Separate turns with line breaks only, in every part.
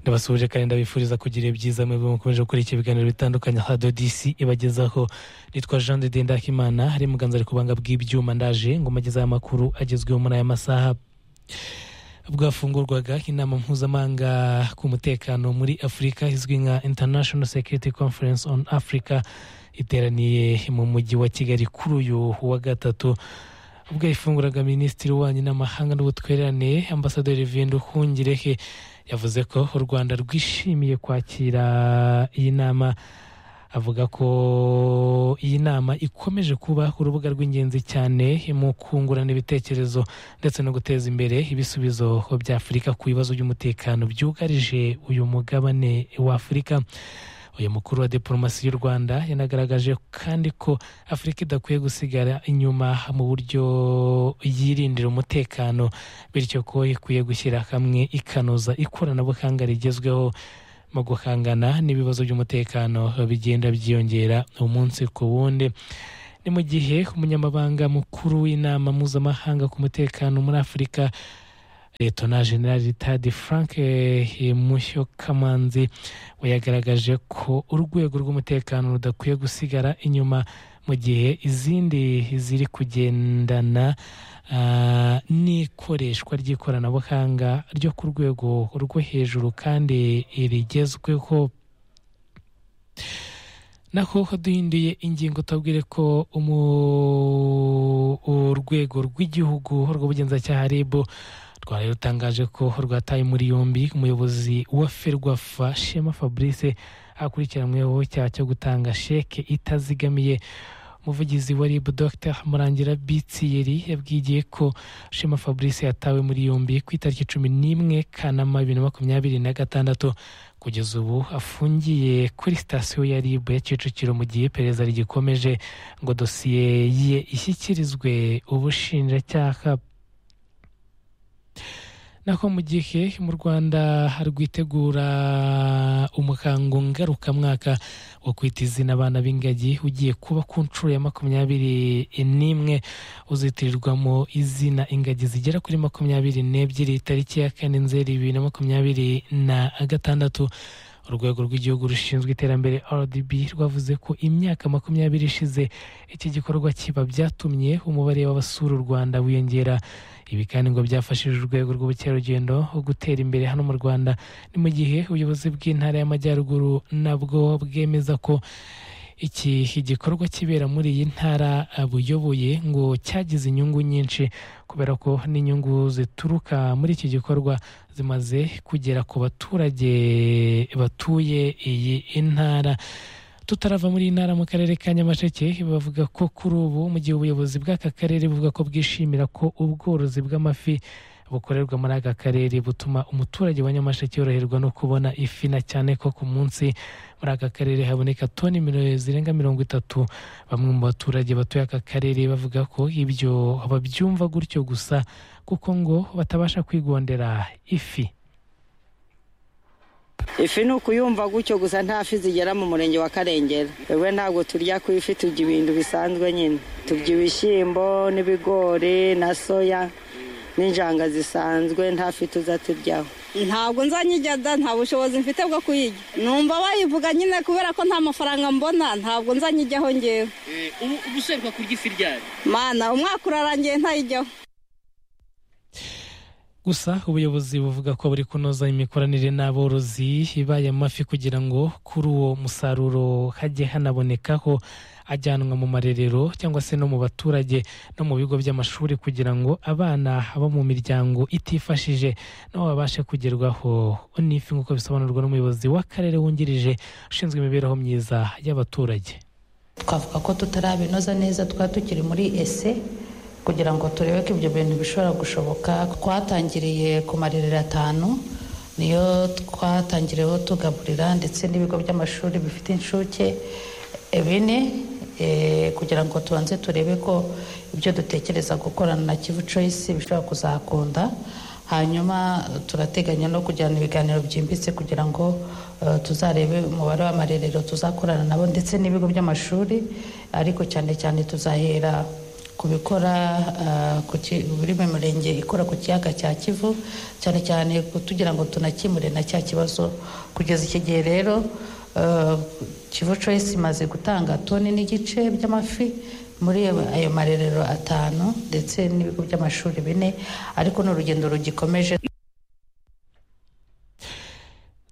ndabasuhuje kandi ndabifuriza kugira ibyiza mwebwe mukomeje gukurikira ibiganiro bitandukanye ha dodisi ibagezaho nitwa jean de ndakimana hari muganza ari kubanga bw'ibyuma ndaje ngo mugezeho amakuru agezweho muri aya masaha bwafungurwaga inama mpuzamahanga ku mutekano muri afurika izwi nka international security conference on africa iteraniye mu mujyi wa kigali kuri uyu wa gatatu ubwo yafunguraga minisitiri wanyu n'amahanga n'ubutwererane ambasaderi vinduhungirehe yavuze ko u rwanda rwishimiye kwakira iyi nama avuga ko iyi nama ikomeje kuba urubuga rw'ingenzi cyane mu kungurana ibitekerezo ndetse no guteza imbere ibisubizo bya afurika ku bibazo by'umutekano byugarije uyu mugabane wa afurika uyu mukuru wa diporomasi y'u rwanda yanagaragaje kandi ko afurika idakwiye gusigara inyuma mu buryo yirindira umutekano bityo ko ikwiye gushyira hamwe ikanoza ikoranabuhanga rigezweho mu guhangana n'ibibazo by'umutekano bigenda byiyongera umunsi ku wundi ni mu gihe umunyamabanga mukuru w'inama mpuzamahanga ku mutekano muri afurika letona generali tadi frank mushyo kamanzi we yagaragaje ko urwego rw'umutekano rudakwiye gusigara inyuma mu gihe izindi ziri kugendana n'ikoreshwa ry'ikoranabuhanga ryo ku rwego rwo hejuru kandi rigezweho naho duhinduye ingingo tubabwire ko urwego rw'igihugu rw'ubugenzacyaha rib rwari rutangaje ko rwataye muri yombi umuyobozi wa ferwafa shema fabrice akurikiranyweho icyaha cyo gutanga sheke itazigamiye umuvugizi wa rib dr murangira bitiyeri yabwigiye ko shema fabrice yatawe muri yombi ku itariki cumi n'imwe kanama bibiri na makumyabiri na gatandatu kugeza ubu afungiye kuri sitasiyo ya rib ya kicukiro mu gihe iperereza rigikomeje ngo dosiye ye ishyikirizwe ubushinjacyaha naho mu gihe mu rwanda rwitegura umuhango ngarukamwaka wo kwita izina abana b'ingagi ugiye kuba ku nshuro ya makumyabiri n'imwe uzitirirwamo izina ingagi zigera kuri makumyabiri n'ebyiri tariki ya kane nzeri bibiri na makumyabiri na gatandatu urwego rw'igihugu rushinzwe iterambere rdb rwavuze ko imyaka makumyabiri ishize iki gikorwa kiba byatumye umubare w'abasura u rwanda wiyongera ibi kandi ngo byafashije urwego rw'ubukerarugendo gutera imbere hano mu rwanda ni mu gihe ubuyobozi bw'intara y'amajyaruguru nabwo bwemeza ko iki gikorwa kibera muri iyi ntara buyoboye ngo cyagize inyungu nyinshi kubera ko n'inyungu zituruka muri iki gikorwa zimaze kugera ku baturage batuye iyi ntara tutarava muri iyi ntara mu karere ka nyamasheke bavuga ko kuri ubu mu gihe ubuyobozi bw'aka karere buvuga ko bwishimira ko ubworozi bw'amafi bukorerwa muri aka karere butuma umuturage wa nyamasheke yoroherwa no kubona ifi na cyane ko ku munsi muri aka karere haboneka toni zirenga mirongo itatu bamwe mu baturage batuye aka karere bavuga ko ibyo babyumva gutyo gusa kuko ngo batabasha kwigondera ifi
ifi ni ukuyumva gutyo gusa nta fi zigera mu murenge wa karengera we ntabwo turya ku ifi turya ibintu bisanzwe nyine turya ibishyimbo n'ibigori na soya n'injanga zisanzwe nta fi tuza turyaho
ntabwo nzanyijya da nta bushobozi mfite bwo kuyijya numva bayivuga nyine kubera ko nta mafaranga mbona ntabwo nzanyijyaho ngewe
ubu ushobora kurya ifi ryari
mana umwaka urarangiye ntayijyaho
gusa ubuyobozi buvuga ko buri kunoza imikoranire n'aborozi ibaye mafi kugira ngo kuri uwo musaruro hajye hanabonekaho ajyanwa mu marerero cyangwa se no mu baturage no mu bigo by'amashuri kugira ngo abana bo mu miryango itifashije nabo babashe kugerwaho n'ifi nk'uko bisobanurwa n'umuyobozi w'akarere wungirije ushinzwe imibereho myiza y'abaturage
twavuga ko tutarabinoza neza twaba tukiri muri ese kugira ngo turebe ko ibyo bintu bishobora gushoboka twatangiriye ku marerero atanu niyo twatangiriyeho tugaburira ndetse n'ibigo by'amashuri bifite inshuke bine kugira ngo tubanze turebe ko ibyo dutekereza gukorana na kivu coyisi bishobora kuzakunda hanyuma turateganya no kujyana ibiganiro byimbitse kugira ngo tuzarebe umubare w'amarerero tuzakorana nabo ndetse n'ibigo by'amashuri ariko cyane cyane tuzahera kubikora buri mu mirenge ikora ku kiyaga cya kivu cyane cyane tugira ngo tunakemure na cya kibazo kugeza iki gihe rero kivu coyisi imaze gutanga toni n'igice by'amafi muri ayo marerero atanu ndetse n'ibigo by'amashuri bine ariko ni urugendo rugikomeje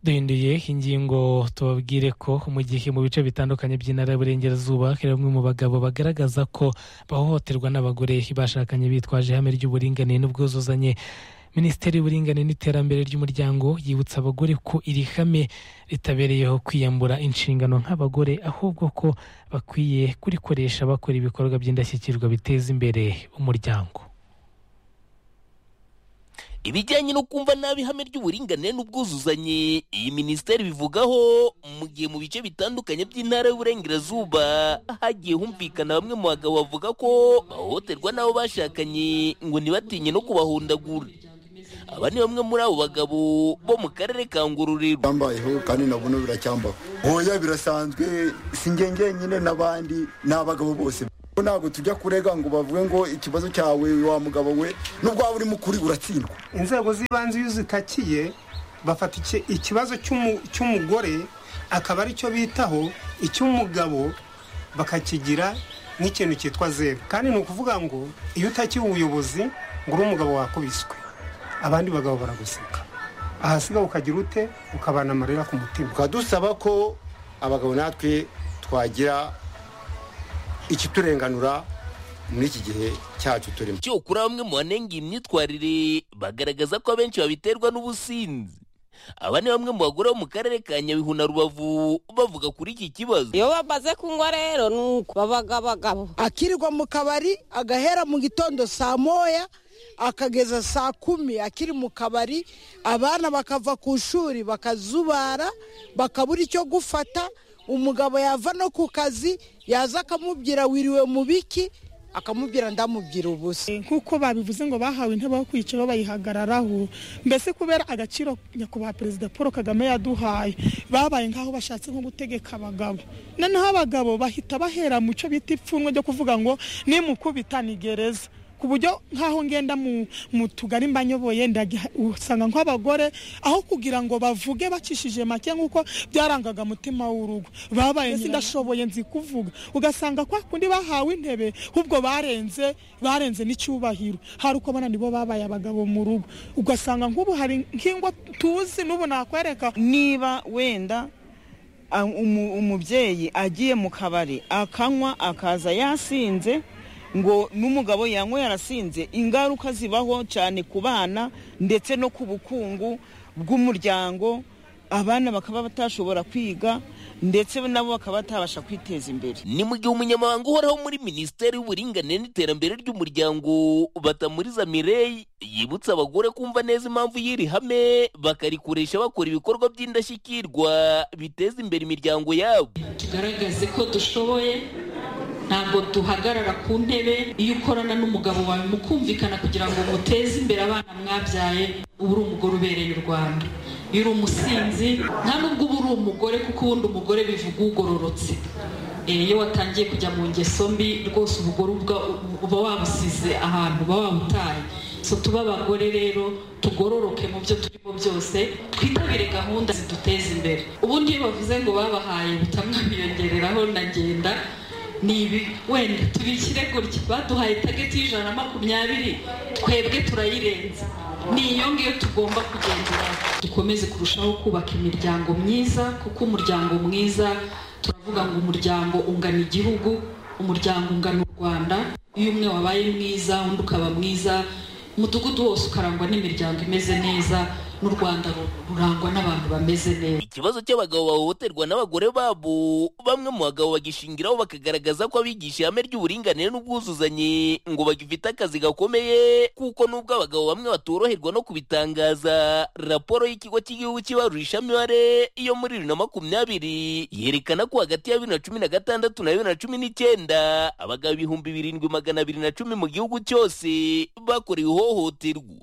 duhinduye ingingo tubabwire ko mu gihe mu bice bitandukanye by'intara y'uburengerazuba hari bamwe mu bagabo bagaragaza ko bahohoterwa n'abagore bashakanye bitwaje ihame ry'uburinganire n'ubwuzuzanye minisiteri y'uburinganire n'iterambere ry'umuryango yibutsa abagore ko iri hame ritabereyeho kwiyambura inshingano nk'abagore ahubwo ko bakwiye kurikoresha bakora ibikorwa by'indashyikirwa biteza imbere umuryango
ibijyanye no kumva nabi ihame ry'uburinganire n'ubwuzuzanye iyi minisiteri bivugaho mu gihe mu bice bitandukanye by'intara y'uburengerazuba hagiye humvikana bamwe mu bagabo bavuga ko bahohoterwa n'abo bashakanye ngo ntibatinye no kubahundagura aba ni bamwe muri abo bagabo bo mu karere ka ngororero
byambayeho kandi nabona biracyambaho oya birasanzwe si njye njyenyine n'abandi ni abagabo bose ntabwo tujya kurega ngo bavuge ngo ikibazo cyawe wa mugabo we nubwo waba uri mukuri uratsindwa
inzego z'ibanze iyo zitakiye bafata ikibazo cy'umugore akaba aricyo bitaho icy'umugabo bakakigira nk'ikintu cyitwa zeru kandi ni ukuvuga ngo iyo utakiye ubuyobozi ngo uri umugabo wakubiswe abandi bagabo baraguseka ahasiga ukagira ute ukabana amarira ku mutima
tukaba dusaba ko abagabo natwe twagira ikiturenganura muri iki gihe cyacu turimo
cyokora bamwe mu banenga imyitwarire bagaragaza ko abenshi babiterwa n'ubusinzi aba ni bamwe mu bagore bo mu karere ka nyabihu na rubavu bavuga kuri iki kibazo
iyo bamaze kunywa rero ni uko babagabagabo
akirirwa mu kabari agahera mu gitondo saa moya akageza saa kumi akiri mu kabari abana bakava ku ishuri bakazubara bakabura icyo gufata umugabo yava no ku kazi yaza akamubwira wiriwe mu biki akamubwira ndamubwira ubusa
nk'uko babivuze ngo bahawe intebe aho kwicara bayihagararaho mbese kubera agaciro nyakubahwa perezida paul kagame yaduhaye babaye nk'aho bashatse nko gutegeka abagabo noneho abagabo bahita bahera mu cyo bita ipfunwe ryo kuvuga ngo nimukubita ni gereza ku buryo nk'aho ngenda mu tugari mbanyoboye usanga nk'abagore aho kugira ngo bavuge bacishije make nk'uko byarangaga mutima w'urugo babaye ndashoboye nzi kuvuga ugasanga kwa kundi bahawe intebe ahubwo barenze barenze n'icyubahiro hari uko ubona nibo babaye abagabo mu rugo ugasanga nk'ubu hari nk'ingo tuzi n'ubu nakwereka
niba wenda umubyeyi agiye mu kabari akanywa akaza yasinze ngo n'umugabo yanywe yarasinze ingaruka zibaho cyane ku bana ndetse no ku bukungu bw'umuryango abana bakaba batashobora kwiga ndetse nabo bakaba batabasha kwiteza imbere
ni mu gihe umunyamabanga uhoraho muri minisiteri y'uburinganire n'iterambere ry'umuryango batamuriza mireyi yibutsa abagore kumva neza impamvu y'iri hame bakarikoresha bakora ibikorwa by'indashyikirwa biteza imbere imiryango yabo
tugaragaze ko dushoboye ntabwo duhagarara ku ntebe iyo ukorana n'umugabo wawe mukumvikana kugira ngo muteze imbere abana mwabyaye uba uri umugore ubereye u rwanda iyo uri umusinzi nta nubwo uba uri umugore kuko ubundi umugore bivuga ugororotse iyo watangiye kujya mu ngeso mbi rwose umugore uba wabusize ahantu uba wabutaye tube abagore rero tugororoke mu byo turimo byose twitabire gahunda ziduteza imbere ubundi iyo bavuze ngo babahaye ubutamwa biyongereraho ndagenda ni ibi wenda tubishyire gutya baduhaye tageti y'ijana na makumyabiri twebwe turayirenza ni iyo ngiyo tugomba kugenderaho dukomeze kurushaho kubaka imiryango myiza kuko umuryango mwiza turavuga ngo umuryango ungana igihugu umuryango ungana u rwanda iyo umwe wabaye mwiza undi ukaba mwiza umudugudu wose ukarangwa n'imiryango imeze neza n'u rwanda rurangwa n'abantu bameze neza
ikibazo cy'abagabo bahohoterwa n'abagore babo bamwe mu bagabo bagishingiraho bakagaragaza ko abigisha ihame ry'uburinganire n'ubwuzuzanye ngo bagifite akazi gakomeye kuko n'ubwo abagabo bamwe batoroherwa no kubitangaza raporo y'ikigo cy'igihugu cy'ibarurisha mibare yo muri bibiri na makumyabiri yerekana ko hagati ya bibiri na cumi na gatandatu na bibiri na cumi n'icyenda abagabo ibihumbi birindwi magana abiri na cumi mu gihugu cyose bakorewe ihohoterwa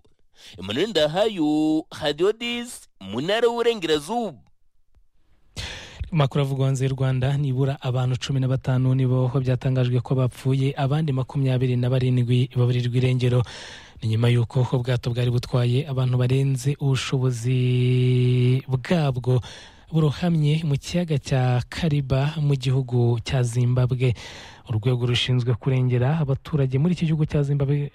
emmanuel ndahayo hadiyodisi mu ntara y'uburengerazuba
amakuru avugwa hanze y'u rwanda nibura abantu cumi na batanu nibo byatangajwe ko bapfuye abandi makumyabiri na barindwi baburirwa irengero ni nyuma y'uko ubwato bwari butwaye abantu barenze ubushobozi bwabwo burohamye mu kiyaga cya kariba mu gihugu cya zimbabwe urwego rushinzwe kurengera abaturage muri iki gihugu cya zimbabwe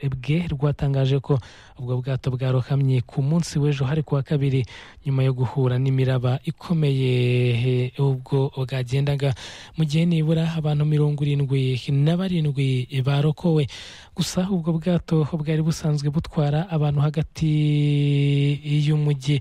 rwatangaje ko ubwo bwato bwarohamye ku munsi w'ejo hari kuwa kabiri nyuma yo guhura n'imiraba ikomeye ubwo bwagendaga mu gihe nibura abantu mirongo irindwi na barindwi barokowe gusa ubwo bwato bwari busanzwe butwara abantu hagati y'umujyi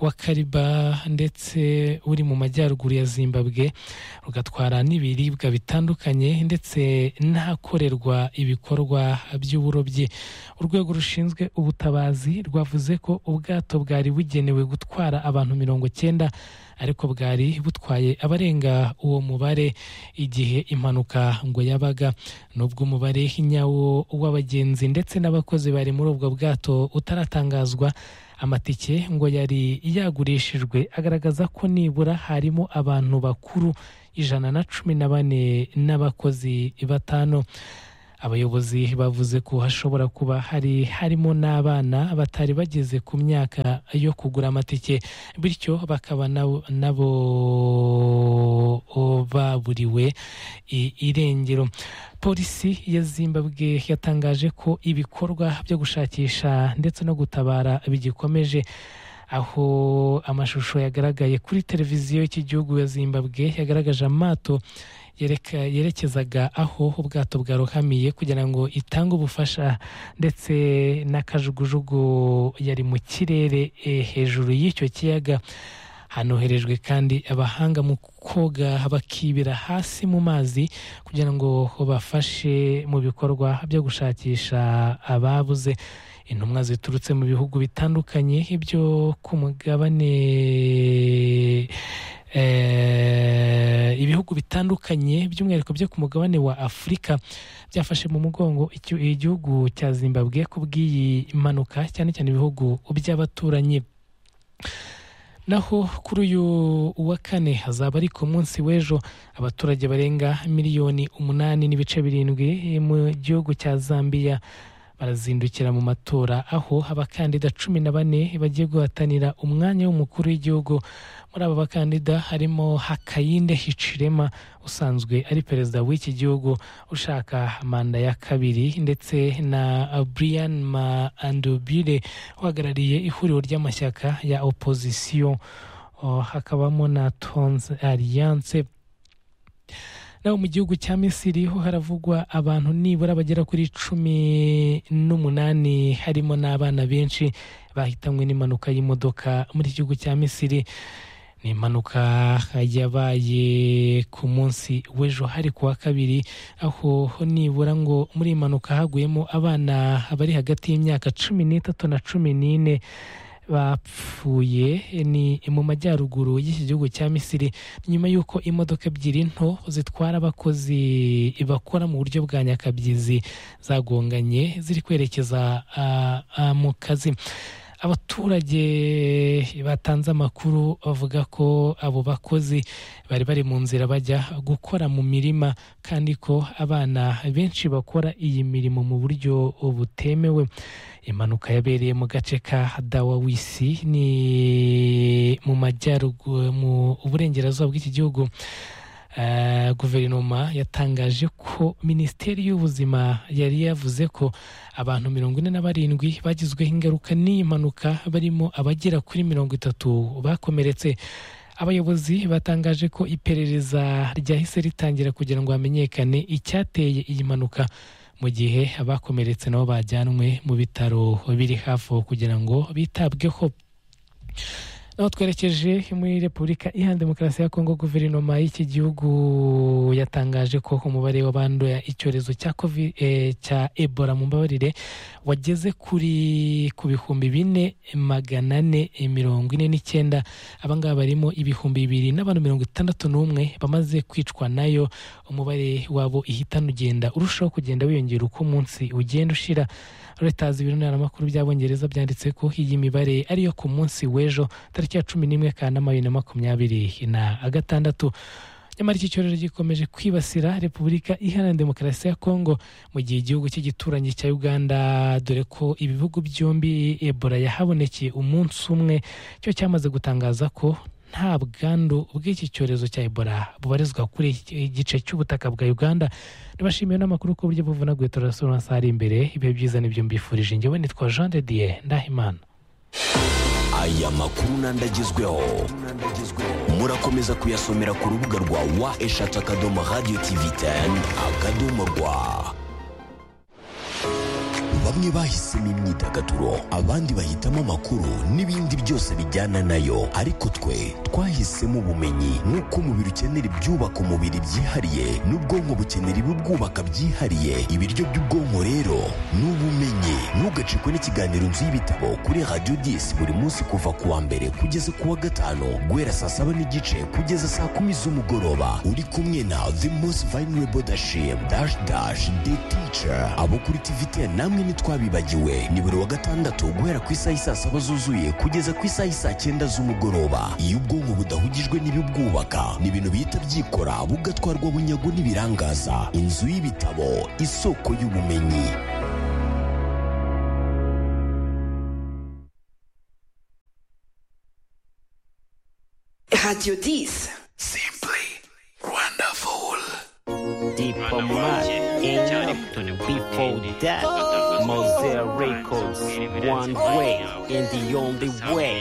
wa kariba ndetse uri mu majyaruguru ya zimbabwe rugatwara n'ibiribwa bitandukanye ndetse ndetse n'ahakorerwa ibikorwa by'uburobyi urwego rushinzwe ubutabazi rwavuze ko ubwato bwari bugenewe gutwara abantu mirongo cyenda ariko bwari butwaye abarenga uwo mubare igihe impanuka ngo yabaga n'ubwo umubare nyawo w'abagenzi ndetse n'abakozi bari muri ubwo bwato utaratangazwa amatike ngo yari yagurishijwe agaragaza ko nibura harimo abantu bakuru ijana na cumi na bane n'abakozi batanu abayobozi bavuze ko hashobora kuba hari harimo n'abana batari bageze ku myaka yo kugura amatike bityo bakaba nabo baburiwe irengero polisi ya zimbabwe yatangaje ko ibikorwa byo gushakisha ndetse no gutabara bigikomeje aho amashusho yagaragaye kuri televiziyo y'igihugu ya zimbabwe yagaragaje amato yerekezaga aho ubwato bwarohamiye kugira ngo itange ubufasha ndetse n'akajugujugu yari mu kirere hejuru y'icyo kiyaga hanoherejwe kandi abahanga mu koga bakibira hasi mu mazi kugira ngo bafashe mu bikorwa byo gushakisha ababuze intumwa ziturutse mu bihugu bitandukanye ibyo ku mugabane ibihugu bitandukanye by'umwihariko byo ku mugabane wa afurika byafashe mu mugongo igihugu cya zimbabwe ku bw'iyi mpanuka cyane cyane ibihugu by'abaturanyi naho kuri uyu wa kane hazaba ari ku munsi w'ejo abaturage barenga miliyoni umunani n'ibice birindwi mu gihugu cya zambia barazindukira mu matora aho abakandida cumi na bane bagiye guhatanira umwanya w'umukuru w'igihugu muri aba bakandida harimo hakayinde hicirema usanzwe ari perezida w'iki gihugu ushaka manda ya kabiri ndetse na brian andubire uhagarariye ihuriro ry'amashyaka ya opozisiyo hakabamo na tonze alliance naho mu gihugu cya misiri ho haravugwa abantu nibura bagera kuri cumi n'umunani harimo n'abana benshi bahitanywe n'impanuka y'imodoka muri iki gihugu cya misiri ni impanuka yabaye ku munsi w'ejo hari ku wa kabiri aho nibura ngo muri iyi mpanuka haguyemo abana bari hagati y'imyaka cumi n'itatu na cumi n'ine bapfuye ni mu majyaruguru y'iki gihugu cya misiri nyuma y'uko imodoka ebyiri nto zitwara abakozi bakora mu buryo bwa nyakabyizi zagonganye ziri kwerekeza mu kazi abaturage batanze amakuru bavuga ko abo bakozi bari bari mu nzira bajya gukora mu mirima kandi ko abana benshi bakora iyi mirimo mu buryo butemewe impanuka yabereye mu gace ka dawawisi ni mu majyaruguru mu burengerazuba bw'iki gihugu guverinoma yatangaje ko minisiteri y'ubuzima yari yavuze ko abantu mirongo ine na barindwi bagizweho ingaruka n'iyi mpanuka barimo abagera kuri mirongo itatu bakomeretse abayobozi batangaje ko iperereza ryahise ritangira kugira ngo hamenyekane icyateye iyi mpanuka mu gihe abakomeretse nabo bajyanwe mu bitaro biri hafi aho kugira ngo bitabweho naho twerekeje muri repubulika iha demokarasi ya kongo guverinoma y'iki gihugu yatangaje ko umubare w'abanduye icyorezo cya covid eh, cya ebola mu mbabarire wageze kuri ku bihumbi bine magana ane mirongo ine n'icyenda abangaba barimo ibihumbi bibiri n'abantu mirongo itandatu n'umwe bamaze kwicwa nayo umubare wabo ihitana ugenda urushaho kugenda wiyongera uko umunsi ugenda ushira Reuters ibiro ntaramakuru by'abongereza byanditse ko iyi mibare ariyo ku munsi w'ejo tariki ya cumi n'imwe kanama bibiri na makumyabiri na gatandatu nyamara iki cyorezo gikomeje kwibasira repubulika iharanira demokarasi ya kongo mu gihe igihugu cye gituranyi cya uganda dore ko ibihugu byombi ebola yahabonekeye umunsi umwe cyo cyamaze gutangaza ko nta bwandu bw'iki cyorezo cya ebola bubarizwa kuri iki gice cy'ubutaka bwa uganda nibashimiye n'amakuru ku buryo buvunaguye turasura amasaha ari imbere ibihe byiza nibyo mbifurije ngewe nitwa jean de dieu ndahimana
aya makuru n'andagezweho murakomeza kuyasomera ku rubuga rwa wa eshatu akadomo radiyo tivi teni akadomo rwa bamwe bahisemo imyidagaduro abandi bahitamo amakuru n'ibindi byose bijyana nayo ariko twe twahisemo ubumenyi nk'uko umubiri ukenera ibyubaka umubiri byihariye n'ubwonko bukenera ibibwubaka byihariye ibiryo by'ubwonko rero ni ubumenyi ntugacikwe n'ikiganiro nzu y'ibitabo kuri radiyo disi buri munsi kuva ku wa mbere kugeza ku wa gatanu guhera saa saba n'igice kugeza saa kumi z'umugoroba uri kumwe na the most vulnerable dashim dash dash the teacher abo kuri tivi teni namwe ni ntitwabibagiwe ni buri wa gatandatu guhera ku isaha isaa saba zuzuye kugeza ku isaha isaa cyenda z'umugoroba iyo ubwonko budahugijwe n'ibibwubaka ni ibintu bihita byikora bugatwarwa bunyago n'ibirangaza inzu y'ibitabo isoko y'ubumenyi
radiyo disi simpuri rwandafuru diplomate
in before that Mosaic records one way and the only way.